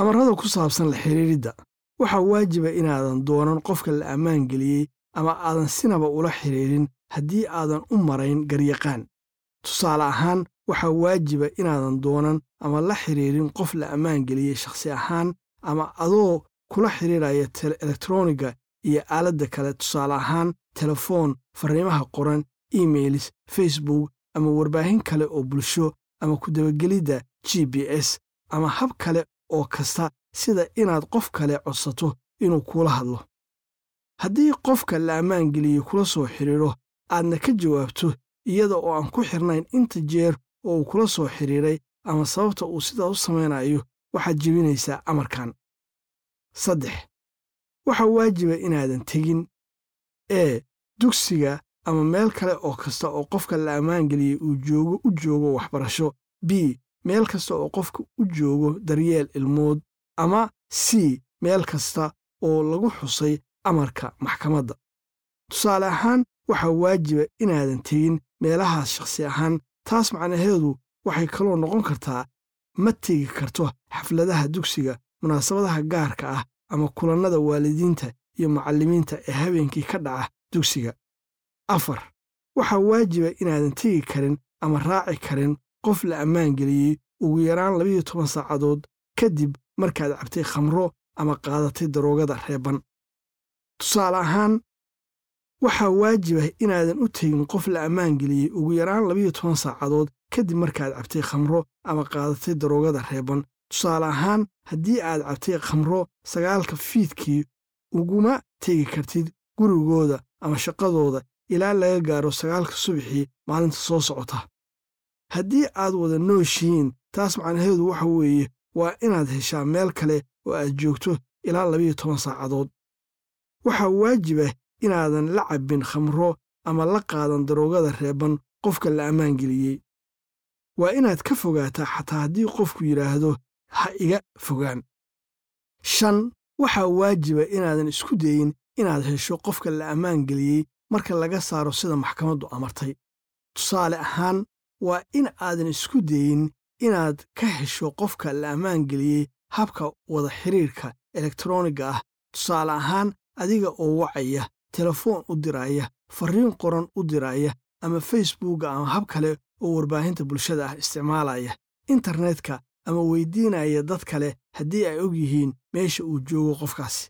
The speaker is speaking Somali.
amarrada ku saabsan la xidhiiridda waxaa waajiba inaadan doonan qofka la ammaan geliyey ama aadan sinaba ula xidhiidhin haddii aadan u marayn garyaqaan tusaale ahaan waxaa waajiba inaadan doonan ama la xidhiidhin qof la ammaan geliyey shakhsi ahaan ama adoo kula xidhiidhaya elektroniga iyo aaladda kale tusaale ahaan telefoon farriimaha qoran emailis facebook ama warbaahin kale oo bulsho ama ku dabagelidda g b s ama hab kale oo kasta sida inaad qof kale codsato inuu kuula hadlo haddii qofka la ammaan geliyey kula soo xidhiidho aadna ka jawaabto iyada oo aan ku xirnayn inta jeer oo uu kula soo xidhiidhay ama sababta uu sidaa u samaynayo waxaad jebinaysaa amarkan saddex waxaa waajiba inaadan tegin ee dugsiga ama meel kale oo kasta oo qofka la ammaan geliyey uu joogo u joogo waxbarasho b meel kasta oo qofka u joogo daryeel ilmood ama c meel kasta oo lagu xusay amarka maxkamadda tusaale ahaan waxaa waajiba inaadan tegin meelahaas shakhsi ahaan taas macnaheedu waxay kaloo noqon kartaa ma tegi karto xafladaha dugsiga munaasabadaha gaarka ah ama kulannada waalidiinta iyo macallimiinta ee habeenkii ka dhaca dugsiga afar waxaa waajiba inaadan tegi karin ama raaci karin qof la ammaan geliyey ugu yaraan labayo toban saacadood kadib markaad cabtay khamro ama qaadatay daroogada reeban tusaale ahaan waxaa waajiba inaadan u tegin qof la ammaan geliyey ugu yaraan labayo toban saacadood kadib markaad cabtay khamro ama qaadatay daroogada reeban tusaale ahaan haddii aad cabtay khamro sagaalka fiidkii uguma tegi kartid gurigooda ama shaqadooda ilaa laga gaaro sagaalka subaxii maalinta soo socota haddii aad wada nooshihiin taas macnaheedu waxa weeye waa inaad heshaa meel kale oo aad joogto ilaa labayo toban saacadood waxaa waajiba inaadan la cabbin khamro ama la qaadan daroogada reeban qofka la ammaan geliyey waa inaad ka fogaataa xataa haddii qofku yidhaahdo ha iga fogaan shan waxaa waajiba inaadan isku dayin inaad hesho qofka la ammaan geliyey marka laga saaro sida maxkamaddu amartay tusaale ahaan waa in aadan isku dayin inaad ka hesho qofka la ammaan geliyey habka wada xidhiirka elektroniga ah tusaale ahaan adiga oo wacaya telefoon u diraya farriin qoran u diraya ama facebooka ama hab kale oo warbaahinta bulshada ah isticmaalaya internetka ama weydiinaya dad kale haddii ay og yihiin meesha uu joogo qofkaasi